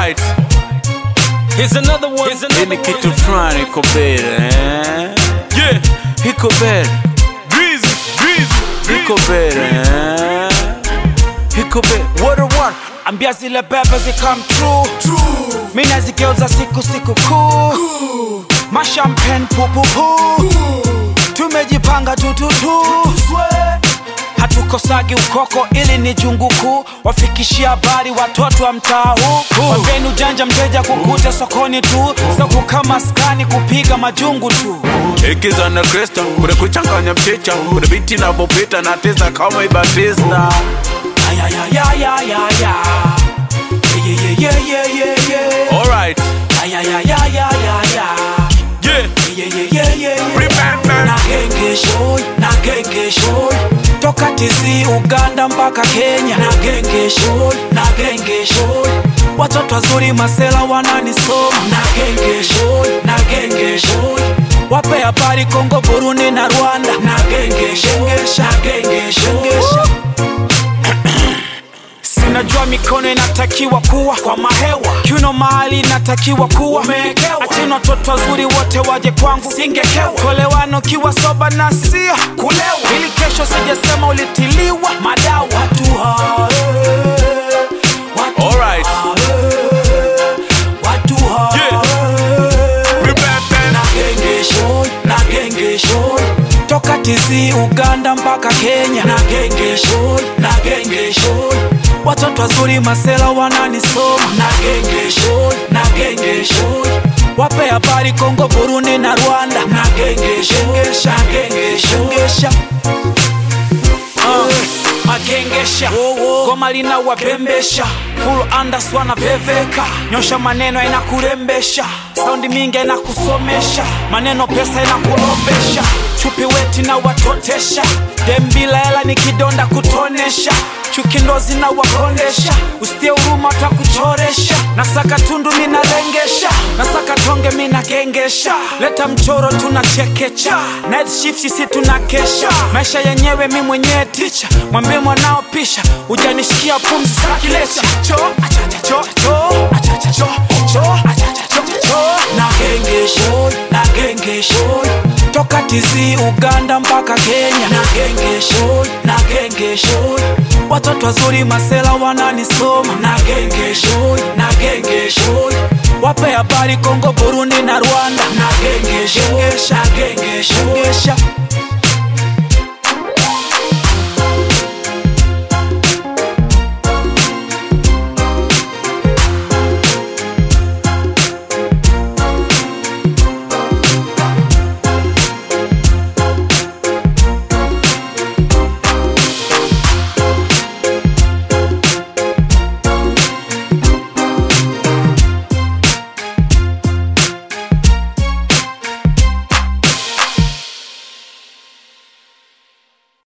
Alright, Here's another one. Here's hii ni kitu fulani iko mbele eh? Yeah. iko mbele Breezy, breezy, iko mbele eh? iko mbele what a one ambia zile bebe zikam true mi nazigeuza siku siku kuu mashampen pupupu tumejipanga tututu hatukosagi ukoko ili ni jungu kuu wafikishia habari watoto wa mtaa huu wambeni ujanja mteja kukuta sokoni tu soko kama skani kupiga majungu tu ikiza na krista kuna kuchanganya mchicha kuna biti navyopita na tisa kama ibatista ayayayayayaya yeah, yeah, yeah, yeah, yeah. Alright, ayayayayayaya Yeah. yeah, yeah, yeah, yeah. Remember. na gengesho na gengesho toka tizi uganda mpaka kenya na gengesho na gengesho watoto wazuri masela wananisoma na gengesho na gengesho wape habari kongo burundi na rwanda na gengesho na gengesho sinajua mikono inatakiwa kuwa kwa mahewa kiuno mahali inatakiwa kuwa umeekewa achini watoto wazuri wote waje kwangu singekewa kolewano kiwa soba na sia kulewa ili kesho sijasema ulitiliwa madawa watu hae, watu Alright. hae, watu hae. Yeah. Remember. na gengesho na gengesho toka tizi uganda mpaka kenya na gengesho na gengesho watoto wazuri masela wananisoma na gengesho na gengesho wape habari kongo burundi na rwanda na gengesho na gengesho Uh, magengesha goma lina wapembesha full andas wanaveveka nyosha maneno inakurembesha saundi mingi inakusomesha maneno pesa inakulombesha chupi weti na watotesha dembila hela ni kidonda kutonesha chuki ndo zinawakondesha usitie huruma watakuchoresha nasaka tundu minalengesha nasaka tonge minagengesha leta mchoro tunachekecha night shift sisi tunakesha maisha yenyewe mi mwenyewe ticha mwambie mwanao pisha ujanishikia pumzi sakilecha cho achacha cho cho achacha cho cho achacha cho cho na gengesho na gengesho toka tizi uganda mpaka kenya na gengesho na gengesho watoto wazuri masela wananisoma na gengesho na gengesho wape habari kongo burundi na rwanda na gengesho na gengesho